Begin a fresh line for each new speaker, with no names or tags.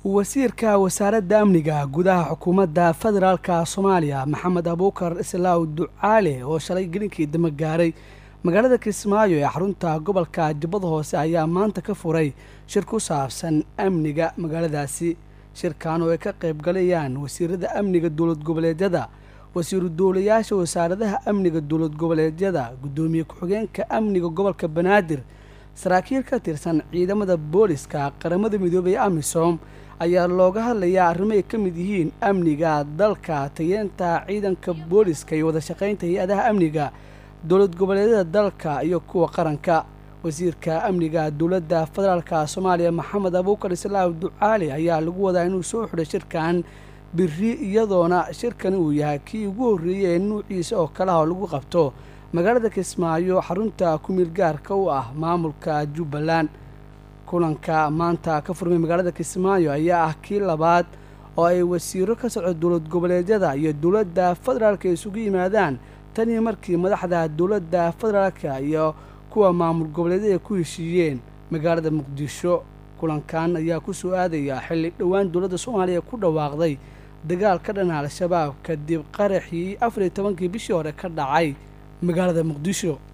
wasiirka wasaaradda amniga gudaha xukuumadda federaalka soomaaliya maxamed abuukar islaaw ducaale oo shalay gelinkii dama gaaray magaalada kismaayo ee xarunta gobolka jubbada hoose ayaa maanta ka furay shir ku saabsan amniga magaaladaasi shirkan oo ay ka qayb galayaan wasiirada amniga dowlad goboleedyada wasiiru dowlayaasha wasaaradaha amniga dowlad goboleedyada guddoomiye ku-xigeenka amniga gobolka banaadir saraakiil ka tirsan ciidamada booliska qaramada midoobay amisom ayaa looga hadlayaa arrimo ay ka mid yihiin amniga dalka tayeenta ciidanka booliska iyo wada shaqaynta hay-adaha amniga dowlad goboleedyada dalka iyo kuwa qaranka wasiirka amniga dowladda federaalka soomaaliya maxamed abuukar islaaw ducaali ayaa lagu wadaa inuu soo xidhay shirkan biri iyadoona shirkani uu yahay kii ugu horreeyey ee nuuciisa oo kalaha oo lagu qabto magaalada kismaayo xarunta ku-meel gaarka u ah maamulka jubbaland kulanka maanta ka furmay magaalada kismaayo ayaa ah kii labaad oo ay wasiiro ka socdo dowlad goboleedyada iyo dowladda federaalka isugu yimaadaan tanii markii madaxda dowladda federaalka iyo kuwa maamul goboleedyada ku heshiiyeen magaalada muqdisho kulankan ayaa ku soo aadaya xilli dhowaan dowladda soomaaliya ku dhawaaqday dagaal ka dhana al-shabaab kadib qaraxii afar iyo tobankii bishii hore ka dhacay magaalada muqdisho